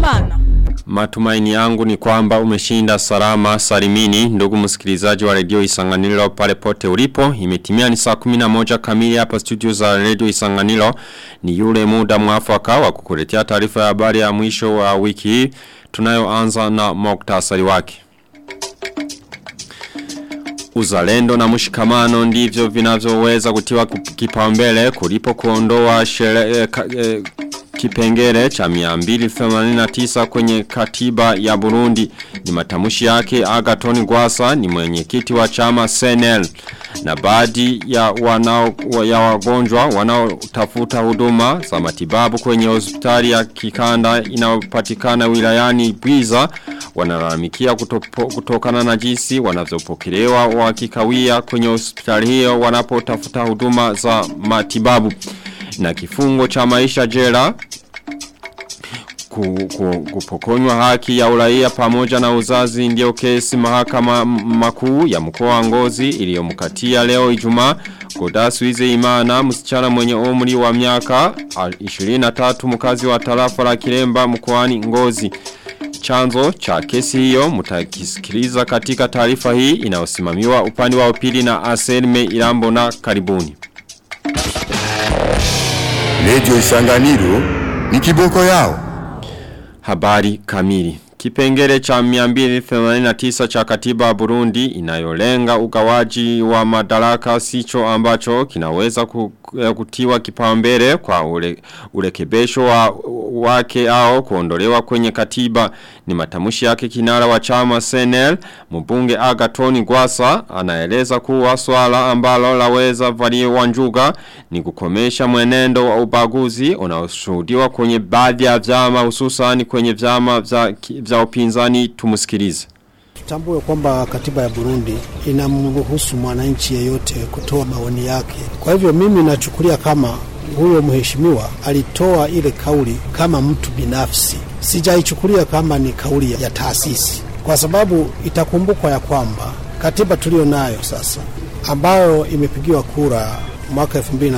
Habyarimana. Matumaini yangu ni kwamba umeshinda salama salimini ndugu msikilizaji wa redio Isanganiro pale pote ulipo. Imetimia ni saa 11 kamili hapa studio za redio Isanganiro. Ni yule muda mwafaka wa kukuletea taarifa ya habari ya mwisho wa wiki hii. Tunayoanza na moktasari wake. Uzalendo na mshikamano ndivyo vinavyoweza kutiwa kipaumbele kulipo kuondoa shere, eh, ka, eh, kipengele cha 289 kwenye katiba ya Burundi ni matamushi yake Agaton Gwasa ni mwenyekiti wa chama Senel na baadhi ya wanao ya wagonjwa wanaotafuta huduma za matibabu kwenye hospitali ya kikanda inayopatikana wilayani Bwiza wanalalamikia kutokana na jinsi wanavyopokelewa wakikawia kwenye hospitali hiyo wanapotafuta huduma za matibabu na kifungo cha maisha jela kupokonywa haki ya uraia pamoja na uzazi ndio kesi mahakama makuu ya mkoa wa Ngozi iliyomkatia leo Ijumaa Godasu Ize Imana msichana mwenye umri wa miaka 23 mkazi wa tarafa la Kiremba mkoani Ngozi Chanzo cha kesi hiyo mutakisikiliza katika taarifa hii inayosimamiwa upande wa upili na Aselme Irambo na karibuni. Radio Isanganiro ni kiboko yao. Habari kamili. Kipengele cha 289 cha katiba Burundi inayolenga ugawaji wa madaraka sicho ambacho kinaweza kutiwa kipaumbele kwa ule, ulekebesho wa, wake au kuondolewa kwenye katiba ni matamushi yake kinara wa chama Senel mbunge Agatoni Gwasa anaeleza kuwa swala ambalo laweza valiwa njuga ni kukomesha mwenendo wa ubaguzi unaoshuhudiwa kwenye baadhi ya vyama hususan kwenye vyama vya, vya upinzani tumusikilize. Tutambue kwamba katiba ya Burundi inamruhusu mwananchi yeyote kutoa maoni yake. Kwa hivyo mimi nachukulia kama huyo mheshimiwa alitoa ile kauli kama mtu binafsi, sijaichukulia kama ni kauli ya taasisi, kwa sababu itakumbukwa ya kwamba katiba tuliyo nayo sasa ambayo imepigiwa kura mwaka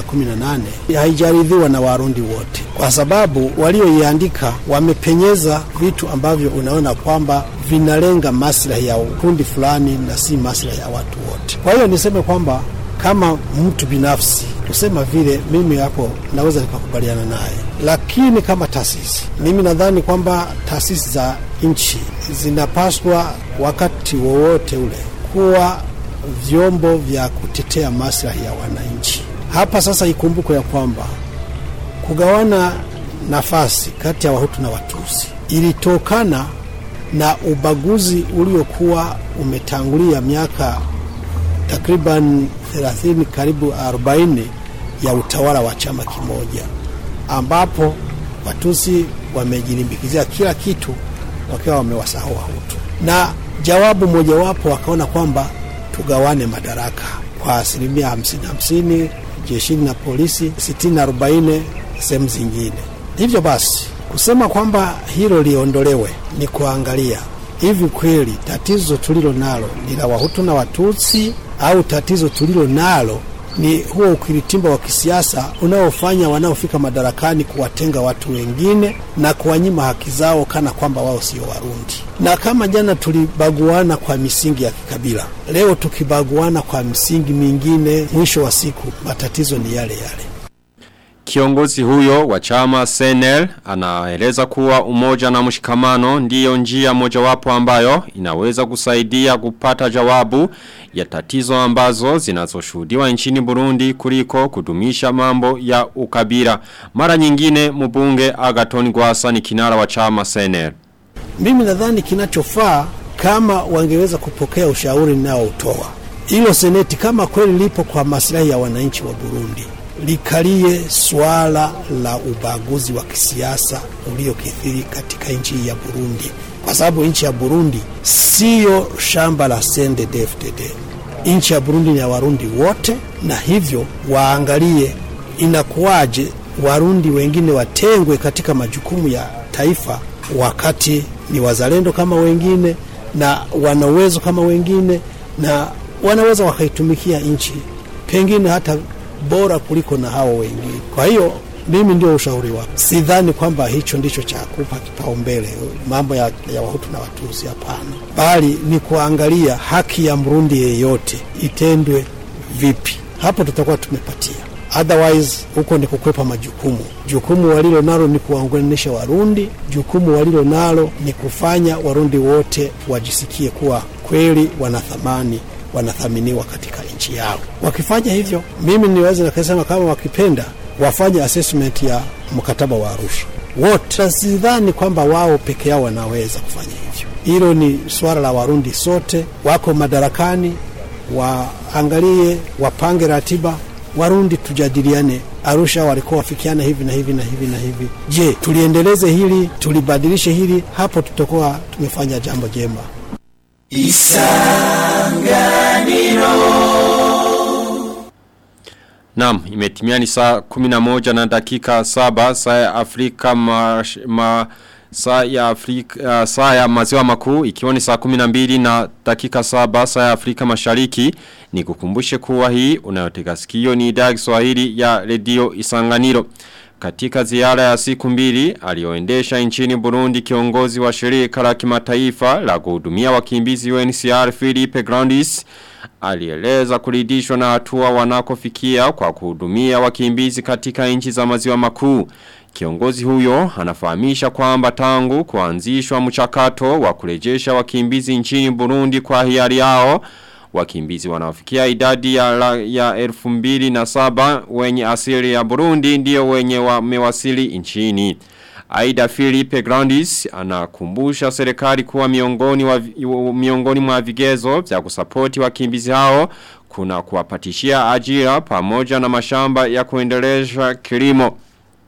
2018 haijaridhiwa na Warundi wote, kwa sababu walioiandika wamepenyeza vitu ambavyo unaona kwamba vinalenga maslahi ya kundi fulani na si maslahi ya watu wote. Kwa hiyo niseme kwamba kama mtu binafsi kusema vile, mimi hapo naweza nikakubaliana naye, lakini kama taasisi, mimi nadhani kwamba taasisi za nchi zinapaswa wakati wowote ule kuwa vyombo vya kutetea maslahi ya wananchi. Hapa sasa ikumbukwe ya kwamba kugawana nafasi kati ya Wahutu na Watusi ilitokana na ubaguzi uliokuwa umetangulia miaka takriban 30 karibu 40 ya utawala wa chama kimoja, ambapo Watusi wamejilimbikizia kila kitu wakiwa wamewasahau Wahutu, na jawabu mojawapo wakaona kwamba tugawane madaraka kwa asilimia hamsini hamsini jeshini na polisi, sitini arobaini sehemu zingine. Hivyo basi kusema kwamba hilo liondolewe ni kuangalia hivi kweli tatizo tulilo nalo ni la Wahutu na Watutsi au tatizo tulilo nalo ni huo ukiritimba wa kisiasa unaofanya wanaofika madarakani kuwatenga watu wengine na kuwanyima haki zao kana kwamba wao sio Warundi. Na kama jana tulibaguana kwa misingi ya kikabila, leo tukibaguana kwa misingi mingine, mwisho wa siku matatizo ni yale yale. Kiongozi huyo wa chama Senel anaeleza kuwa umoja na mshikamano ndiyo njia mojawapo ambayo inaweza kusaidia kupata jawabu ya tatizo ambazo zinazoshuhudiwa nchini Burundi kuliko kudumisha mambo ya ukabila. Mara nyingine mbunge Agaton Gwasa ni kinara wa chama Senel. Mimi nadhani kinachofaa kama wangeweza kupokea ushauri nao utoa hilo seneti kama kweli lipo kwa maslahi ya wananchi wa Burundi likalie swala la ubaguzi wa kisiasa uliokithiri katika nchi ya Burundi, kwa sababu nchi ya Burundi siyo shamba la CNDD-FDD. Nchi ya Burundi ni ya Warundi wote, na hivyo waangalie inakuwaje Warundi wengine watengwe katika majukumu ya taifa, wakati ni wazalendo kama wengine na wana uwezo kama wengine na wanaweza wakaitumikia nchi pengine hata bora kuliko na hao wengine. Kwa hiyo mimi ndio ushauri wako. Sidhani kwamba hicho ndicho cha kupa kipaumbele mambo ya, ya Wahutu na Watusi, hapana, bali ni kuangalia haki ya Mrundi yeyote itendwe vipi. Hapo tutakuwa tumepatia otherwise huko ni kukwepa majukumu. Jukumu walilo nalo ni kuwaunganisha Warundi, jukumu walilo nalo ni kufanya Warundi wote wajisikie kuwa kweli wana thamani, wanathaminiwa katika nchi yao. Wakifanya hivyo, mimi niweze nikasema kama wakipenda wafanye assessment ya mkataba wa Arusha wote, na sidhani kwamba wao peke yao wanaweza kufanya hivyo. Hilo ni swala la Warundi sote, wako madarakani, waangalie, wapange ratiba Warundi tujadiliane. Arusha walikuwa wafikiana hivi na hivi na hivi na hivi. Je, tuliendeleze hili, tulibadilishe hili? Hapo tutakuwa tumefanya jambo jema. Naam, imetimia ni saa 11 na dakika saba saa ya Afrika ma, ma saa ya Afrika uh, saa ya maziwa makuu ikiwa ni saa 12 na dakika saba saa ya Afrika Mashariki ni kukumbushe kuwa hii unayotega sikio ni idhaa ya Kiswahili ya redio Isanganiro. Katika ziara ya siku mbili alioendesha nchini Burundi kiongozi wa shirika la kimataifa la kuhudumia wakimbizi UNHCR Philippe Grandis alieleza kuridhishwa na hatua wanakofikia kwa kuhudumia wakimbizi katika nchi za maziwa makuu. Kiongozi huyo anafahamisha kwamba tangu kuanzishwa mchakato wa kurejesha wakimbizi nchini Burundi kwa hiari yao wakimbizi wanaofikia idadi ya, la, ya elfu mbili na saba wenye asili ya Burundi ndio wenye wamewasili nchini. Aida Philippe Grandis anakumbusha serikali kuwa miongoni, wa, miongoni mwa vigezo vya kusapoti wakimbizi hao kuna kuwapatishia ajira pamoja na mashamba ya kuendelesha kilimo.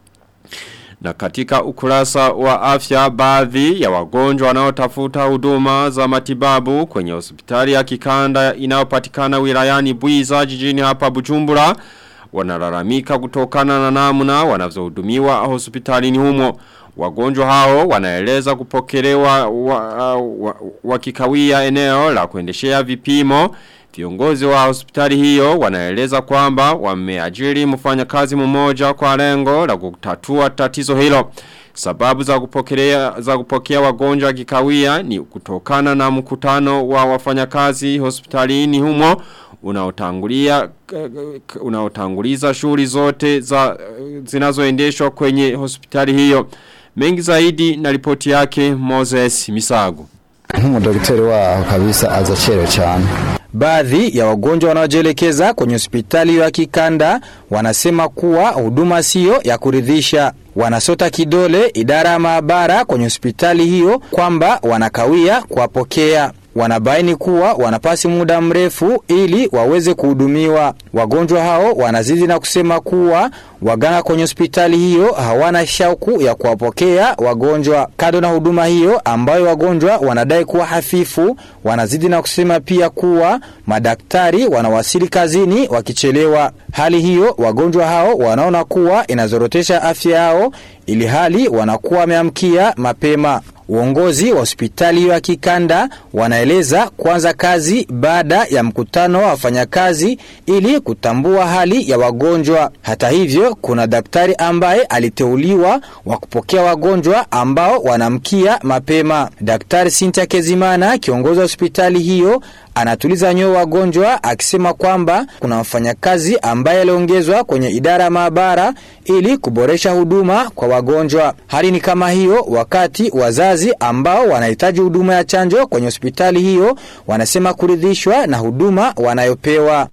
Na katika ukurasa wa afya baadhi ya wagonjwa wanaotafuta huduma za matibabu kwenye hospitali ya kikanda inayopatikana wilayani Buiza jijini hapa Bujumbura wanalalamika kutokana na namna wanavyohudumiwa hospitalini humo. Wagonjwa hao wanaeleza kupokelewa wakikawia wa, wa, wa eneo la kuendeshea vipimo Viongozi wa hospitali hiyo wanaeleza kwamba wameajiri mfanyakazi mmoja kwa lengo la kutatua tatizo hilo. Sababu za kupokea za kupokea wagonjwa kikawia ni kutokana na mkutano wa wafanyakazi hospitalini humo unaotangulia unaotanguliza shughuli zote za zinazoendeshwa kwenye hospitali hiyo. Mengi zaidi na ripoti yake Moses Misago. Nk'umudaktari waho kabisa azacero cyane. Baadhi ya wagonjwa wanaojielekeza kwenye hospitali ya kikanda wanasema kuwa huduma sio ya kuridhisha. Wanasota kidole idara ya maabara kwenye hospitali hiyo kwamba wanakawia kuwapokea. Wanabaini kuwa wanapasi muda mrefu ili waweze kuhudumiwa. Wagonjwa hao wanazidi na kusema kuwa waganga kwenye hospitali hiyo hawana shauku ya kuwapokea wagonjwa. Kando na huduma hiyo ambayo wagonjwa wanadai kuwa hafifu, wanazidi na kusema pia kuwa madaktari wanawasili kazini wakichelewa. Hali hiyo wagonjwa hao wanaona kuwa inazorotesha afya yao ili hali wanakuwa wameamkia mapema. Uongozi wa hospitali ya kikanda wanaeleza kuanza kazi baada ya mkutano wa wafanyakazi ili kutambua hali ya wagonjwa. Hata hivyo, kuna daktari ambaye aliteuliwa wa kupokea wagonjwa ambao wanamkia mapema. Daktari Sintia Kezimana, kiongozi wa hospitali hiyo, anatuliza nyoyo wagonjwa akisema kwamba kuna mfanyakazi ambaye aliongezwa kwenye idara ya maabara ili kuboresha huduma kwa wagonjwa. Hali ni kama hiyo wakati wazazi ambao wanahitaji huduma ya chanjo kwenye hospitali hiyo wanasema kuridhishwa na huduma wanayopewa.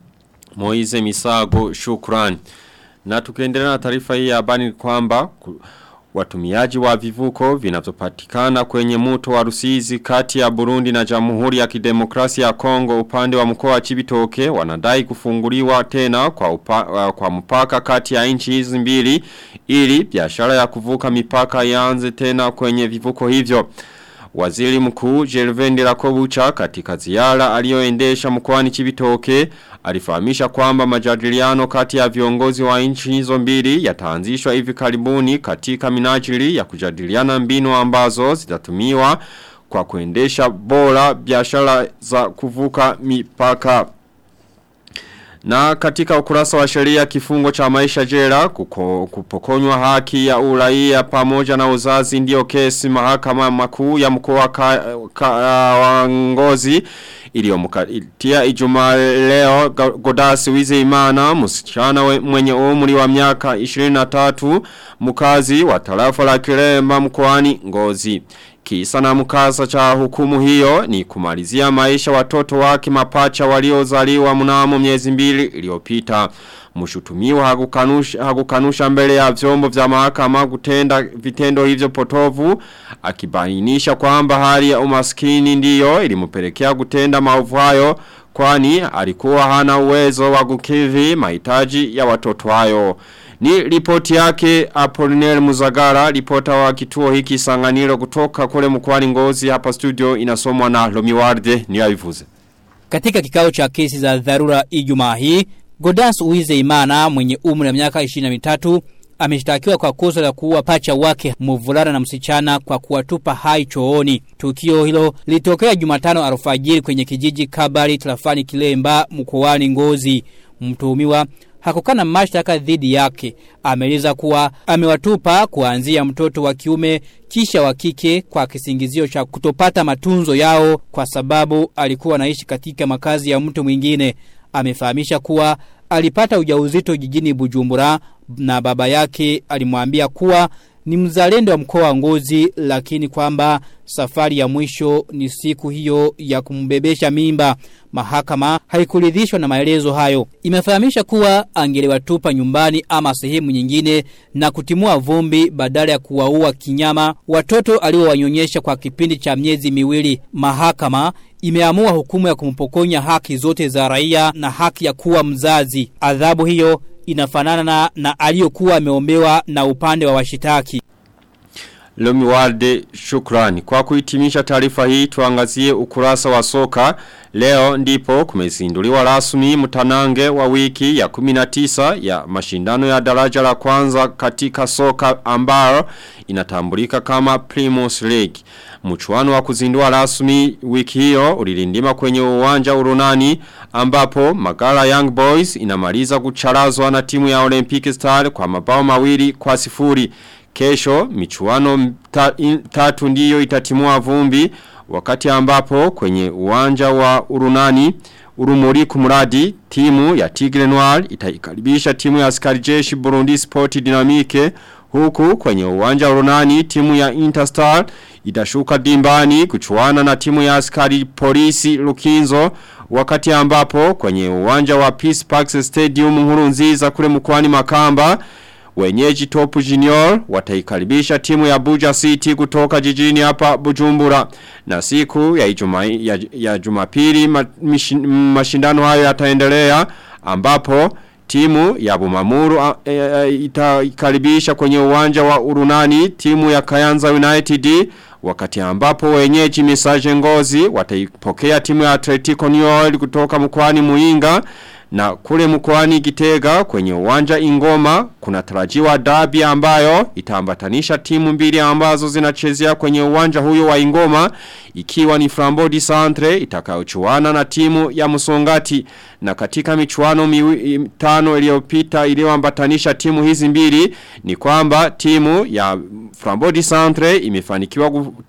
Moize Misago shukran. Na tukiendelea na taarifa hii ya habari ni kwamba watumiaji wa vivuko vinavyopatikana kwenye mto wa Rusizi kati ya Burundi na Jamhuri ya Kidemokrasia ya Kongo upande wa mkoa wa Chibitoke wanadai kufunguliwa tena kwa upa, kwa mpaka kati ya nchi hizi mbili ili biashara ya kuvuka mipaka ianze tena kwenye vivuko hivyo. Waziri mkuu Jelvendi Rakobucha katika ziara aliyoendesha mkoani Chibitoke alifahamisha kwamba majadiliano kati ya viongozi wa nchi hizo mbili yataanzishwa hivi karibuni katika minajili ya kujadiliana mbinu ambazo zitatumiwa kwa kuendesha bora biashara za kuvuka mipaka. Na katika ukurasa wa sheria kifungo cha maisha jela kuko, kupokonywa haki ya uraia pamoja na uzazi ndio kesi mahakama makuu ya mkoa ka, ka, wa ngozi iliyomukatia ijumaa leo Godasi Wize Imana msichana we, mwenye umri wa miaka 23 mkazi wa tarafa la Kiremba mkoani Ngozi. Kisa na mkasa cha hukumu hiyo ni kumalizia maisha watoto wake mapacha waliozaliwa mnamo miezi mbili iliyopita. Mshutumiwa hakukanusha, hakukanusha mbele ya vyombo vya mahakama kutenda vitendo hivyo potovu akibainisha kwamba hali ya umaskini ndiyo ilimpelekea kutenda maovu hayo kwani alikuwa hana uwezo wa kukidhi mahitaji ya watoto hayo. Ni ripoti yake Apollinaire Muzagara, ripota wa kituo hiki sanganiro kutoka kule mkwani ngozi hapa studio inasomwa na Lomiwarde ni aivuze. Katika kikao cha kesi za dharura Ijumaa hii, Godas Uize Imana mwenye umri wa miaka 23 ameshtakiwa kwa kosa la kuua pacha wake mvulana na msichana kwa kuwatupa hai chooni. Tukio hilo lilitokea Jumatano alfajiri kwenye kijiji Kabari Trafani Kilemba mkoani Ngozi. Mtuhumiwa hakukana mashtaka dhidi yake. Ameeleza kuwa amewatupa kuanzia mtoto wa kiume kisha wa kike kwa kisingizio cha kutopata matunzo yao kwa sababu alikuwa anaishi katika makazi ya mtu mwingine. Amefahamisha kuwa alipata ujauzito jijini Bujumbura na baba yake alimwambia kuwa ni mzalendo wa mkoa wa Ngozi lakini kwamba safari ya mwisho ni siku hiyo ya kumbebesha mimba. Mahakama haikuridhishwa na maelezo hayo. Imefahamisha kuwa angeliwatupa nyumbani ama sehemu nyingine na kutimua vumbi badala ya kuwaua kinyama watoto aliowanyonyesha kwa kipindi cha miezi miwili. Mahakama imeamua hukumu ya kumpokonya haki zote za raia na haki ya kuwa mzazi. Adhabu hiyo inafanana na, na aliyokuwa ameombewa na upande wa washitaki. Lomi Walde shukrani. Kwa kuhitimisha taarifa hii tuangazie ukurasa wa soka. Leo ndipo kumezinduliwa rasmi mtanange wa wiki ya 19 ya mashindano ya daraja la kwanza katika soka ambayo inatambulika kama Primus League. Mchuano wa kuzindua rasmi wiki hiyo ulilindima kwenye uwanja urunani ambapo Magala Young Boys inamaliza kucharazwa na timu ya Olympic Star kwa mabao mawili kwa sifuri. Kesho michuano ta, in, tatu ndiyo itatimua vumbi wakati ambapo kwenye uwanja wa urunani urumuri kumuradi timu ya Tigre Noir itaikaribisha timu ya askari jeshi Burundi Sport Dynamique huku kwenye uwanja urunani timu ya Interstar itashuka dimbani kuchuana na timu ya askari polisi Lukinzo wakati ambapo kwenye uwanja wa Peace Parks Stadium Nkurunziza kule mkoani Makamba Wenyeji Top Junior wataikaribisha timu ya Buja City kutoka jijini hapa Bujumbura. Na siku ya, ijuma, ya, ya jumapili ma, mishin, mashindano hayo yataendelea ambapo timu ya Bumamuru e, e, itaikaribisha kwenye uwanja wa Urunani timu ya Kayanza United wakati ambapo wenyeji Misaje Ngozi wataipokea timu ya Atletico New York kutoka mkoani Muinga na kule mkoani Gitega kwenye uwanja Ingoma kuna tarajiwa dabi ambayo itaambatanisha timu mbili ambazo zinachezea kwenye uwanja huyo wa Ingoma ikiwa ni Frambodi Santre itakayochuana na timu ya Musongati na katika michuano miwi, tano iliyopita iliyoambatanisha timu hizi mbili ni kwamba timu ya Frambodi Santre imefanikiwa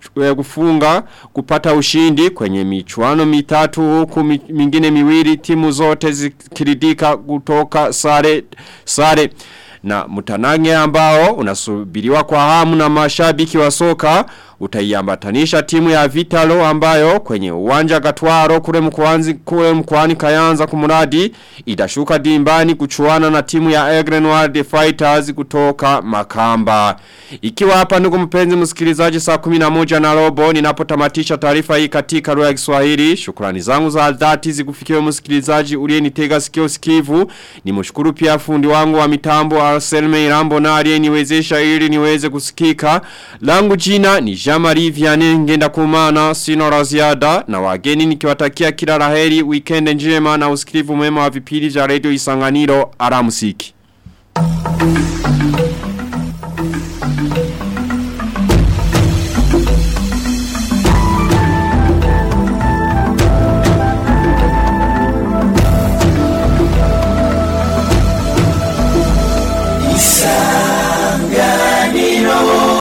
kufunga kupata ushindi kwenye michuano mitatu huku mingine miwili timu zote zikiridika kutoka sare sare na mutanange ambao unasubiriwa kwa hamu na mashabiki wa soka utaiambatanisha timu ya Vitalo ambayo kwenye uwanja Gatwaro kule mkoani kule mkoani Kayanza kumuradi itashuka dimbani kuchuana na timu ya Egre Noir the Fighters kutoka Makamba. Ikiwa hapa ndugu mpenzi msikilizaji saa 11 na robo ninapotamatisha taarifa hii katika lugha ya Kiswahili. Shukrani zangu za dhati zikufikiwe msikilizaji uliyenitega sikio sikivu. Nimshukuru pia fundi wangu wa mitambo Arselme Irambo na aliyeniwezesha ili niweze kusikika. Langu jina ni Jamari Vianney ngenda kumana sino raziada na wageni nikiwatakia kila laheri weekend njema na usikivu mwema wa vipindi vya radio Isanganiro aramusiki.